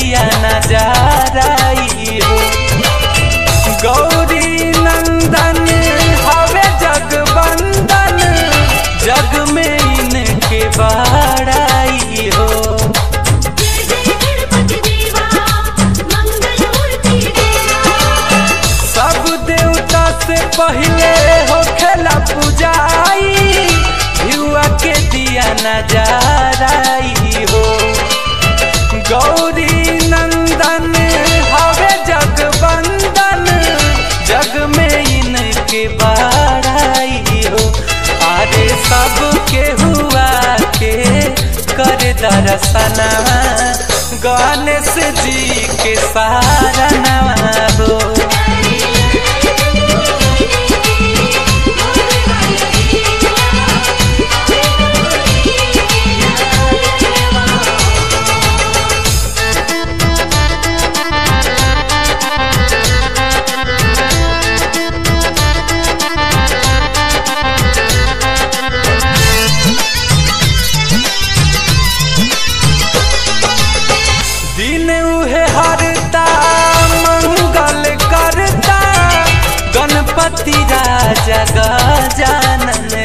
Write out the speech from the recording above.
दिया नजाराई हो गौरी नंदन हवे जगबंदन जग में इनके बाड़ाई हो जय जय गणपति देवा मंगलमूर्ति देवा सब देवता से पहले हो खेला पूजाई युवा के दिया नजाराई हो गौरी नंदन हवे जगबंदन जग में इनके बाड़ाई हो अरे सब के हुआ के कर दर्शनवा गणेश जी के सारा नवा हो दिन उहे हरता मंगल करता गणपति राजा गजानन